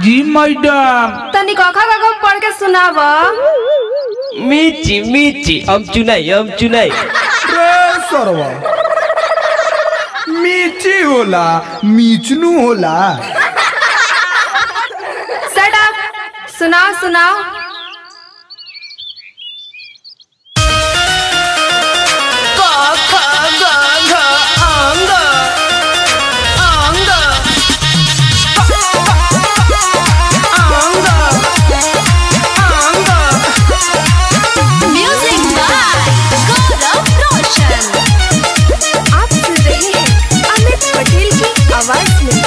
जी मैडम तनी कखा कखा पढ़ के सुनाव मिची मिची हम चुनाई हम चुनाई रे सरवा मीची होला मीचनू होला सट अप सुनाओ सुनाओ Music by Gaurav Roshan. आप सुन रहे हैं अमित पटेल की आवाज में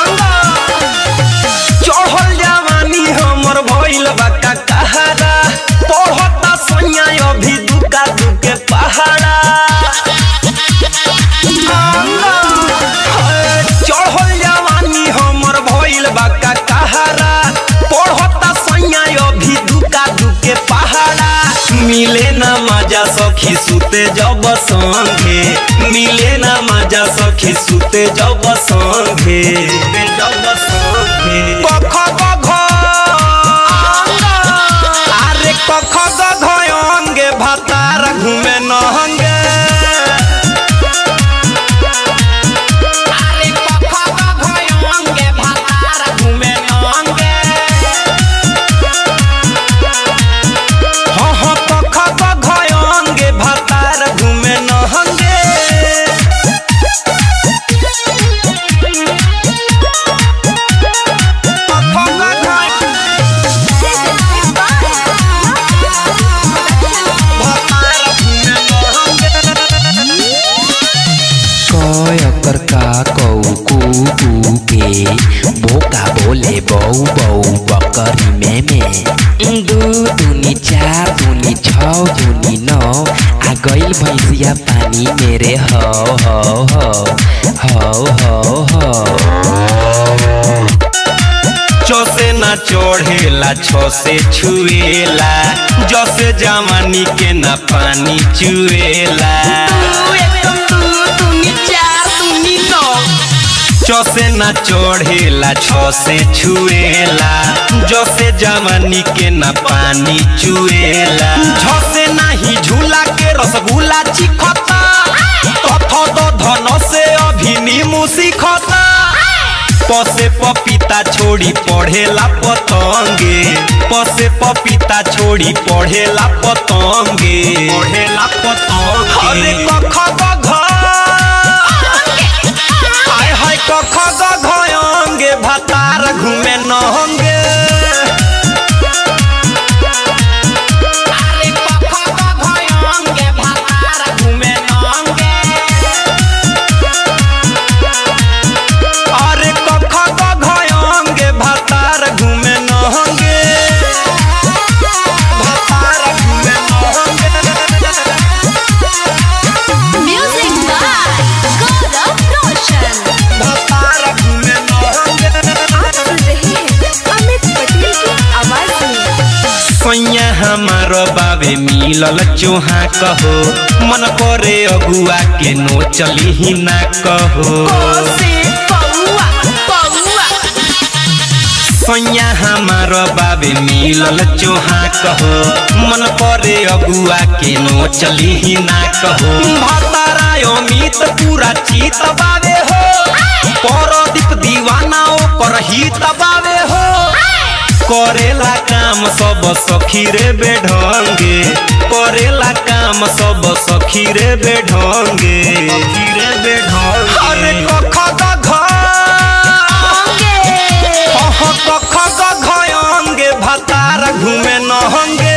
चढ़ल जवानी हमर भइल बा का कहारा पढ़ता सोनिया अभी दुका दुके पहाड़ा चढ़ल जवानी हमर भइल बा का कहारा पढ़ता सोनिया अभी दुका दुके पहाड़ा मिले ना मजा सखी सुते जब संगे मिले ना मजा सखी सुते जब संगे जब संगे कख गघ अरे कख गघ अंगे भातार घूमे नहंगे अरे कख गघ अंगे भातार घूमे नहंगे हाँ हाँ कख गघ अंगे भातार घूमे नहंगे कयकर का कौ कू कू के बोका बोले बौ बौ बकरी में में दू दूनी चार दूनी छ दूनी नौ आ गइल भैंसिया पानी मेरे हो हो हो हो हो हो चौसे ना चढ़ेला छो से छुएला जसे जवानी के ना पानी चुएला चौसे ना चढ़ेला छो से छुएला जसे जवानी के ना पानी चुएला झसे नाही झूला के रसगुल्ला चिखता तथ तो धन से अभी नीमू सीखता पसे पपीता छोड़ी पढ़ेला पतंगे पसे पपीता छोड़ी पढ़ेला पतंगे पढ़ेला पतंगे अरे कख गघ हाय हाय कख गघ अंगे भातार घूमे नहंगे अरे कख गघ अंगे भातार घूमे नहंगे अरे कख गघ अंगे भातार घूमे नहंगे भातार घूमे नहंगे Music by Gaurav Roshan. भातार घूमे नहंगे आप सुन रहे हैं अमित पटेल की आवाज में सैया हमार बाबे मिलल चोहा कहो मन करे अगुआ के नो चली ही ना कहो सैया हमार बाबे मिलल चोहा कहो मन करे अगुआ के नो चली ही ना कहो भतारा अमित पूरा चित बावे हो परदीप दीवाना ओकर हित बावे हो करेला काम सब सखी रे बेढंगे करेला काम सब सखी रे बेढंगे सखी रे बेढंगे अरे कख गघ कख गघ अंगे भातार घूमे नहंगे